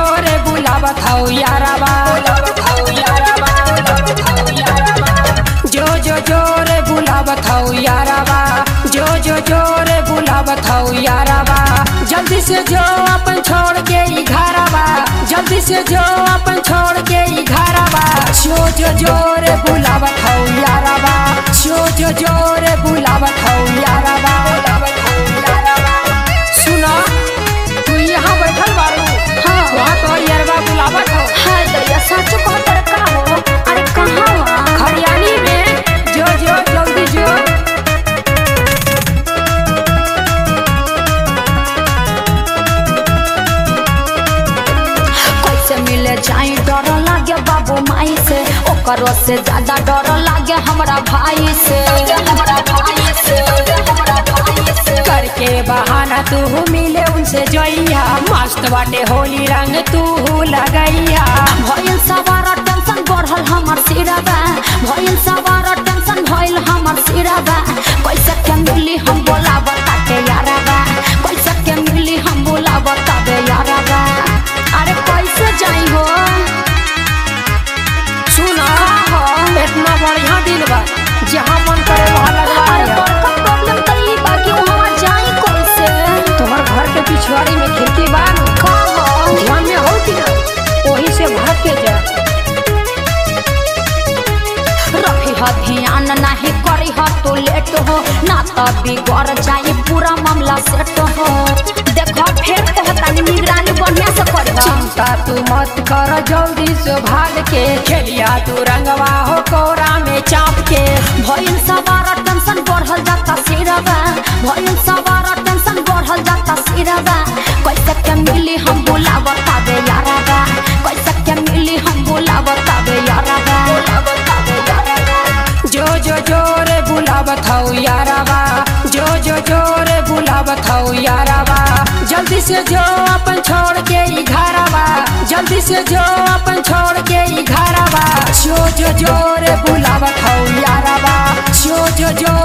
जोरे बुलावत हौ याराबा जो जो जोरे बुलावत हौ याराबा जो जो जोरे बुलावत हौ याराबा जल्दी से जो अपन छोड़ के ई घरबा जल्दी से जो अपन छोड़ के ई घरबा जो जो जोरे बुलावत हौ याराबा जो जो जोरे बुलावत हौ याराबा सुना तू यहाँ बैठल बारू हाँ। वहाँ तो यारबा बुलावत हौ हाय दैया सच कह तर का हो अरे कहाँ वहाँ खरियानी में जो जो जल्दी जो कैसे मिले जाई डर लागे बाबू माई से ओकरो से ज्यादा डर लागे हमरा भाई से हमरा भाई से हमरा भाई से करके बहाना तू मिले उनसे जोइया मस्त बाटे होली रंग तू लगैया भइल सवार टेंशन बढ़ल हमर सिरबा भइल सवार टेंशन भइल हमर सिरबा कैसे के मिली हम बोला बताते यारबा कैसे के मिली हम बोला बताबे यारबा अरे कैसे जाई हो सुना हो इतना बढ़िया दिन बा जहाँ मन करे वहाँ अरे लगवाया बड़का प्रॉब्लम त ई बा कि वहाँ जाई कैसे तुम्हार घर के पिछवाड़ी में खिड़की बा न, का हो ध्यान में हो कि ना वही से भाग के जा रखी ह ध्यान नहीं करी ह तू लेट हो ना त बिगड़ जाई पूरा मामला सेट हो देखो फेर कहतानी निगरानी बढ़िया से करी ह चिंता तू मत कर जल्दी से भाग के खेलिया तू रंगवा हो कोरा में चाप के भइल सवार टेंशन बढ़ल जाता सिरबा भइल सवार टेंशन बढ़ल जाता सिरबा कैसे के मिली हम बोला बताबे यारबा कैसे के मिली हम बोला बताबे यारबा जो जो जोरे बुलावत हौ याराबा जो जो जोरे बुलावत हौ याराबा जल्दी से जो अपन छोड़ के ई घरबा जल्दी से जो अपन छोड़ के ई घरबा जो जो जोरे बुलावत हौ याराबा जो जो जो